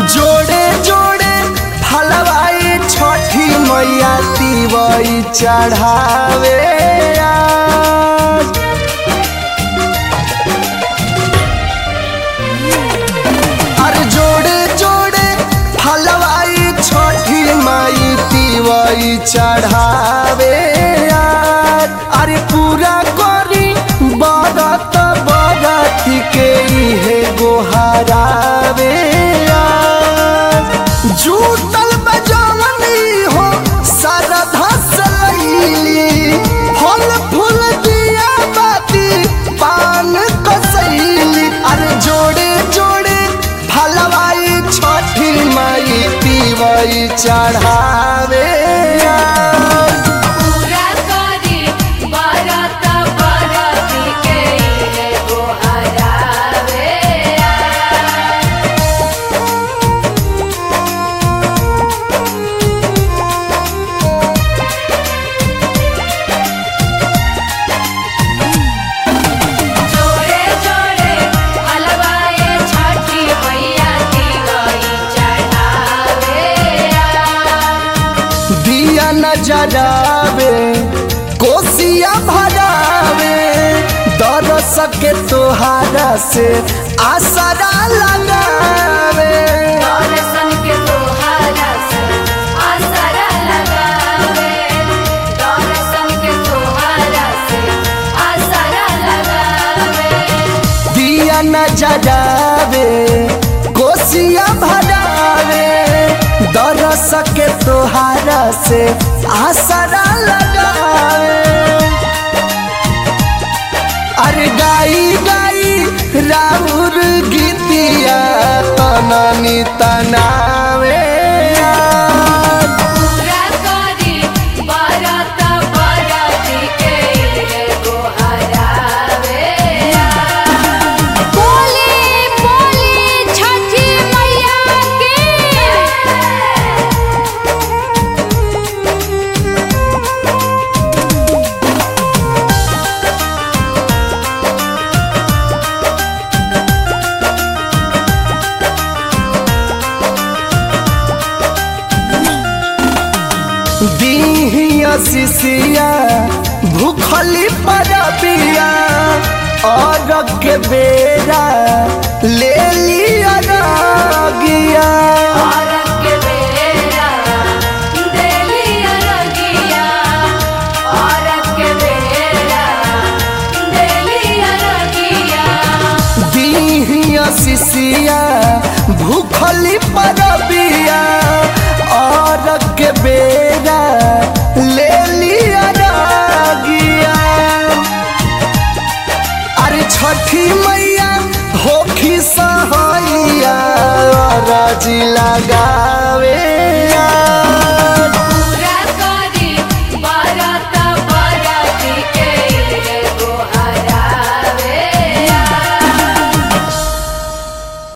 जोड़े जोड़े फलवाई छठी मैया तिवई चढ़ावे आज। अरे जोड़े जोड़े फलवाई छठी माई तिवई चढ़ावे आज। अरे पूरा करी बरत बरत के इहे गोहरावे आज। जुटल बजवनी हो सरधा सलैली फल फूल दिया बाती पान कसैली अरे जोड़े जोड़े फलवाई छठी माई पीवई चढ़ावे आज। पूरा करी बरत बरत के इहे गोहरावे जोड़े जोड़े हलवाए छठी मैया दिवाई चढ़ावे दिया नजरावे कोसिया भरावे दरस के तोहारा से आसरा लगावे दर्शन के तोहारा से आसरा लगावे दर्शन के तोहारा से आसरा लगावे दिया नजरावे कोसिया भरावे दरस के तोहारा से आसरा लगावे अरे गाई गाई राउर गीतिया तननी तनावे आज। पूरा करी बरत बरत के इहे गोहरावे बोले बोले छठी मैया के दीहिया सिसिया भूखली परबिया और के बेरा ले लिया रागिया औरत के बेरा देलिया रगिया औरत के बेरा देलिया रगिया दीहिया सिसिया भूखली परबिया और के बेरा ले लिया रागिया अरे छठी मैया होखी सहैया राजी लगा